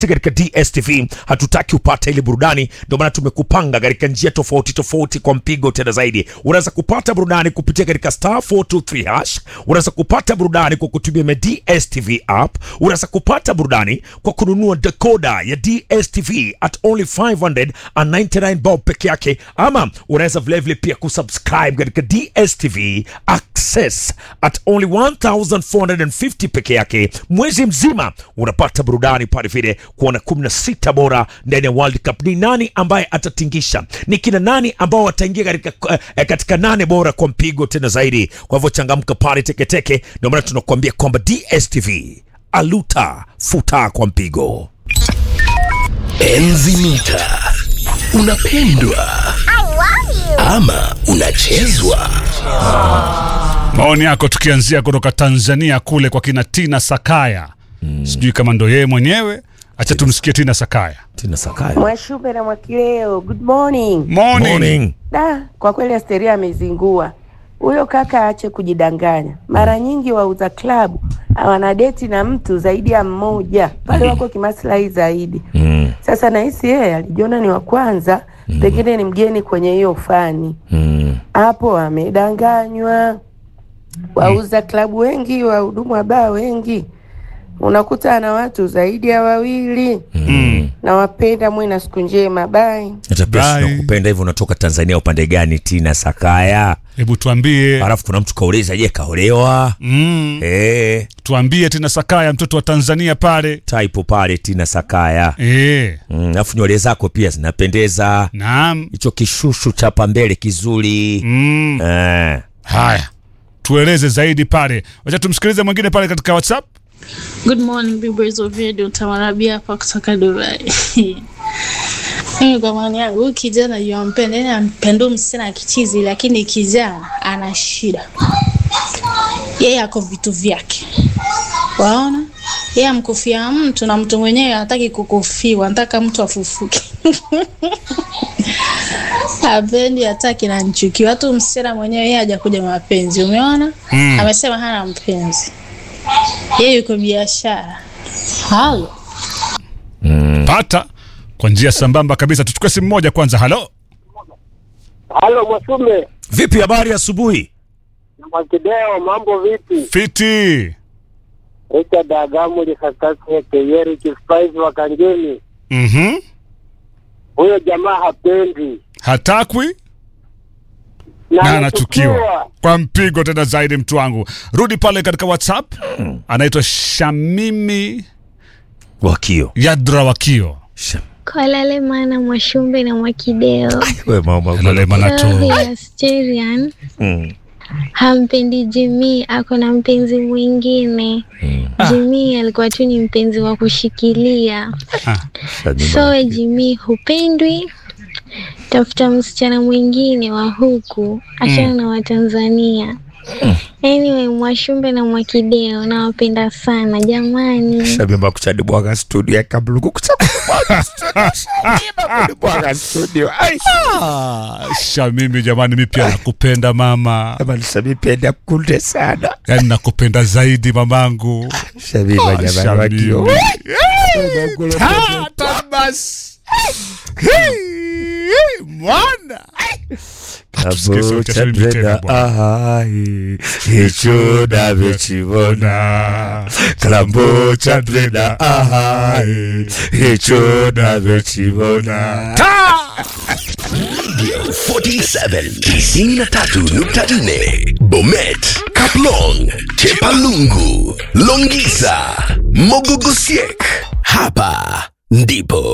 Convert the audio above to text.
katika DSTV hatutaki upate ile burudani, ndio maana tumekupanga katika njia tofauti tofauti kwa mpigo tena zaidi. Unaweza kupata burudani kupitia katika star 423 hash, unaweza kupata burudani kwa kutumia ma DSTV app, unaweza kupata burudani kwa kununua decoder ya DSTV at only 599 bob peke yake, ama unaweza vilevile pia kusubscribe katika DSTV Access at only 1450 peke yake. Mwezi mzima unapata burudani pale vile kuona 16 bora ndani ya World Cup. Ni nani ambaye atatingisha? Ni kina nani ambao wataingia katika, eh, katika nane bora kwa mpigo tena zaidi? Kwa hivyo changamka pale teketeke. Ndio maana tunakuambia kwamba DSTV aluta futa kwa mpigo. Enzi mita unapendwa ama unachezwa? Maoni yako tukianzia kutoka Tanzania kule kwa kina Tina Sakaya. Sijui kama ndo yeye mwenyewe. Acha tumsikie Tina Sakaya. Tina Sakaya. Mwashume na Mwakileo, good morning. Morning. Morning. Da, kwa kweli Asteria amezingua huyo kaka, aache kujidanganya. Mara nyingi wauza klabu hawana deti na mtu zaidi ya mmoja, pale wako kimaslahi zaidi. Mm, Sasa nahisi yeye alijiona ni wa kwanza, pengine ni mgeni kwenye hiyo fani mm, hapo, amedanganywa. Wauza klabu wengi, wahudumu wa baa wengi, unakuta ana watu zaidi ya wawili. Mm. Nawapenda, mwe na siku njema, bye. hata pia Bye. tunakupenda hivyo. Unatoka Tanzania upande gani, Tina Sakaya? Hebu tuambie. Alafu kuna mtu kauliza, je, kaolewa? Mm. Eh, Tuambie Tina Sakaya mtoto wa Tanzania pale. typo pale Tina Sakaya. Eh. Mm, alafu nywele zako pia zinapendeza, Naam. hicho kishushu cha pambele kizuri. Mm. Eh, Haya. Tueleze zaidi pale. Wacha tumsikilize mwingine pale katika WhatsApp. Good morning viewers of radio Tamarabia hapa kutoka Dubai. Mimi kwa maoni yangu huyu kijana yuampenda, yani ampenda huyu msichana kichizi, lakini kijana ana shida. Yeye ako vitu vyake, waona, yeye amkufia mtu na mtu mwenyewe hataki kukufiwa, anataka mtu afufuke. Hapendi, hataki na nchuki. Watu msichana mwenyewe yeye hajakuja mapenzi, umeona? Mm. Amesema hana mpenzi, yeye yuko biashara. Halo. Pata kwa njia sambamba kabisa. Tuchukue simu moja kwanza. Halo. Halo Mwasume vipi habari asubuhi? na Mwakideo, mambo vipi? Fiti. Richard Agamu Likakase Keyeri Kispice wa Kanjeni. Mhm. Huyo jamaa hapendi Hatakwi na na anachukiwa kwa mpigo tena zaidi. Mtu wangu, rudi pale katika WhatsApp. Anaitwa Shamimi Wakio. Yadra Wakio. Shem. Kolale mana Mwashumbe na Mwakideo. We mama. Lale Manato. Rohi Asterian Mm. hampendi Jimmy, ako na mpenzi mwingine. Jimmy alikuwa tu ni mpenzi wa kushikilia. So we Jimmy hupendwi, tafuta msichana mwingine wa huku, achana na Watanzania. Anyway, Mwashumbe na Mwakideo nawapenda sana jamani. Shabimba kuchadi bwaga studio ya kabluku kuchadi bwaga studio. Shabimba bwaga studio. Ai. Ah, Shamimi jamani, mi pia nakupenda mama, Jamani Shabimba penda kunde sana. yaani nakupenda zaidi mamangu. Shabimba jamani Shamimi. Wakio. Tata basi. Hey, hey, Mwana Tusikie sauti ya Shamimi tena bwana. ahai icho navyokibona kalambo cha breda ahai icho navyokibona 47 93.4 Bomet, Kaplong, Chepalungu, Longisa, Mogogosiek. Hapa ndipo